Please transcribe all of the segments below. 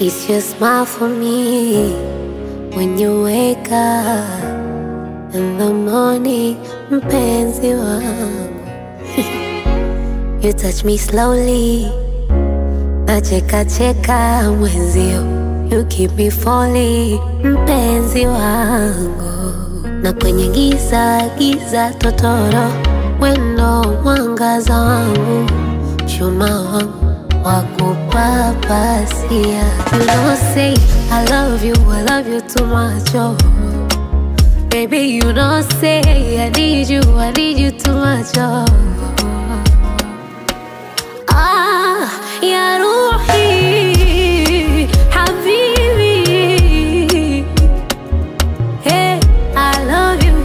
It's your smile for me when you wake up in the morning, mpenzi wangu. you touch me slowly, nacheka cheka mwenzio. You keep me falling, mpenzi wangu. Na kwenye giza giza totoro, wendo mwangaza wangu, chuma wangu wakupapasia. You don't say I love you, I love you too much, oh. Baby, you don't say I need you, I need you too much, oh. Ah, ya Ruhi, Habibi. Hey, I love you.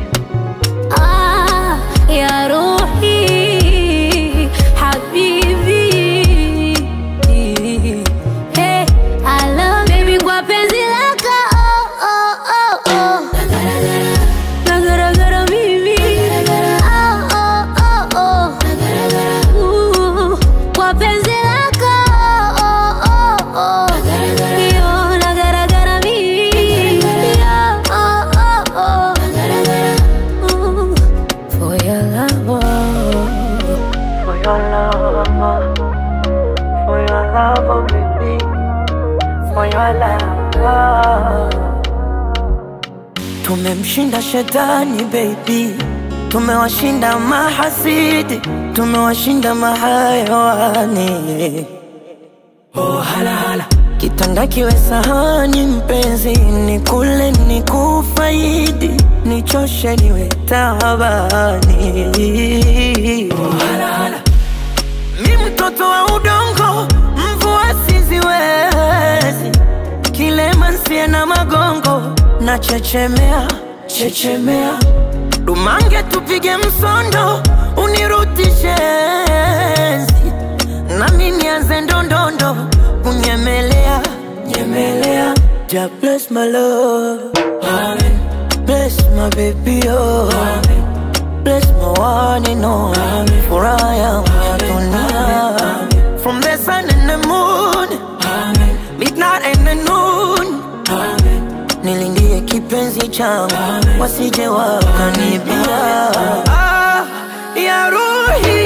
Ah, ya Ruhi, Habibi. Hey, I love baby kwa penzi lako. Oh, oh, oh, oh. Nagaragara mimi. Oh, oh, oh, oh. Ooh, kwa penzi lako. Oh, oh, oh. Yo, nagaragara mimi. Oh, oh, oh, oh. Ooh, For your love, oh. For your love, for your love, oh baby, for your love. Tumemshinda shetani baby, tumewashinda mahasidi, tumewashinda mahayawani. Oh hala hala, kitanda kiwe sahani mpenzi, ni kule ni kufaidi, nichoshe niwe tabani. Oh hala hala. Mi mtoto wa udongo, mvua siziwezi, kilema nsie na magongo, na chechemea chechemea, dumange tupige msondo, unirutishe enzi, nami nianze ndondondo, kunyemelea nyemelea. Ja bless my love, Amen. bless my baby oh. Amen. Bless my one and only For I am tonight From the sun and the moon Midnight and the noon Nilindie kipenzi changu Wasije wakanibia ah, Ya Ruhi